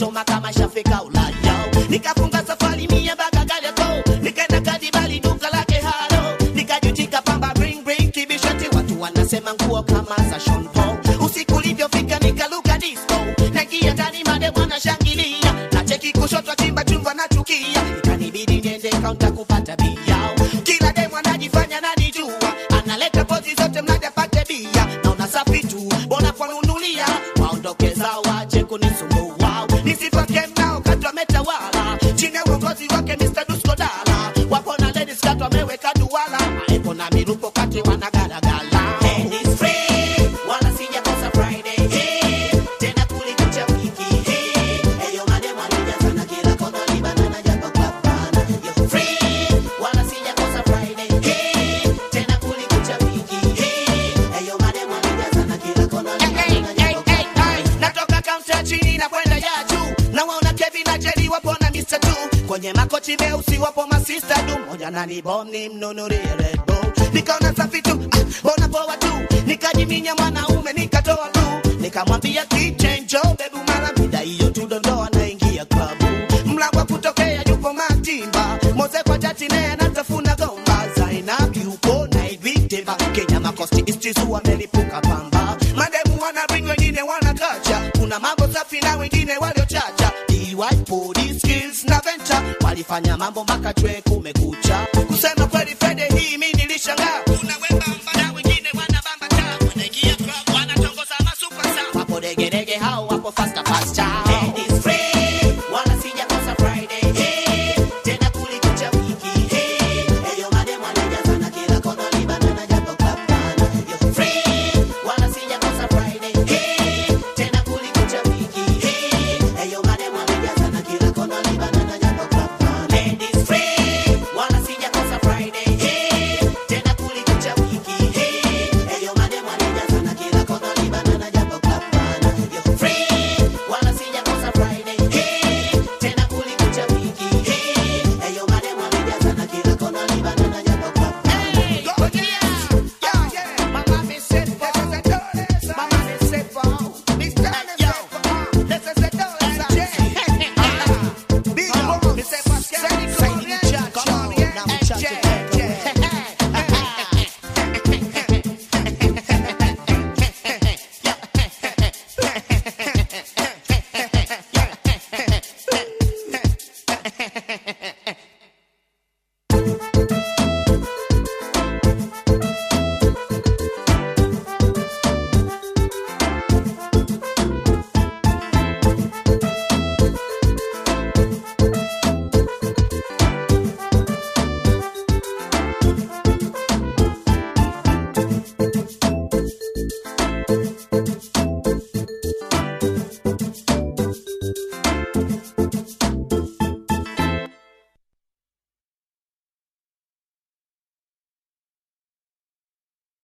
Dodoma kama shafika Ulaya. Nikafunga safari mia mpaka Kariakoo, nikaenda Kadibali duka lake halo, nikajutika pamba bring bring kibishati, watu wanasema nguo kama za Sean Paul. Usiku ulivyofika nikaluka disco, naingia ndani mademu wanashangilia, na cheki kushoto chimba chumba nachukia, ikanibidi niende kaunta kupata bia. Kila demu anajifanya nanijua, analeta pozi zote mradi apate bia, naona safi tu, bora kwanunulia, waondoke zao wache kunisumbua, nisipake mnao kati wametawala, chini ya uongozi wake Mr. Dusko Dala, wapo na ladies kati wameweka duala, maepo na miruko kati wanagalagala. And it's free, wala sijakosa Friday, hey, tena kulikucha wiki, hey, eyo mademu walijazana kila kona, libanana japo kapana, yo free, wala sijakosa Friday, hey, tena kulikucha wiki, hey, eyo mademu walijazana kila kona, libanana japo kapana. Natoka kaunta chini na kwenda ya juu, nawaona Kevin na Jerry wapo na Mr. Tu kwenye makochi meusi wapo masista du, moja nani bom ni mnunulie Red Bull, nikaona safi tu, ah, bona poa tu, nikajiminya mwanaume nikatoa tu, nikamwambia kichenjo bebu, mara mida hiyo tu dondoa naingia klabu, mlango wa kutokea yupo Matimba, Mose kwa jati naye anatafuna gomba, Zainab yupo na Iviteva, Kenya makosti istizu wamelipuka pamba, mademu wana ring wengine wana kacha, kuna mambo safi na wengine waliochacha, DY police skills na venture walifanya mambo mpaka chwe kumekucha. Kusema kweli Friday hii mimi nilishangaa, kuna wembamba na wengine wanabamba taa, wanaingia club wanatongoza masuperstar, wapo degerege hao wapo faster faster. And it's free, wala sijakosa Friday, hey, tena kulikucha wiki, hey, eyo mademu wanajazana kila kona, libanana japo kapana, yo free, wala sijakosa Friday, hey, tena kulikucha wiki, hey, eyo mademu wanajazana kila kona, libanana japo kapana. And it's free, wala sijakosa Friday, hey, tena kulikucha wiki, hey, eyo mademu wanajazana kila kona, libanana japo kapana, yo free, wala sijakosa Friday, hey, tena kulikucha wiki, hey, eyo mademu wanajazana kila kona, libanana japo kapana. Hey, go yeah, yeah, yeah. Mama me said, this is a dollar. Mama me said, for Mr. Yo, this is a dollar. Big Boss, me say, Pascal, come on, yeah, come on, yeah, yeah, Thank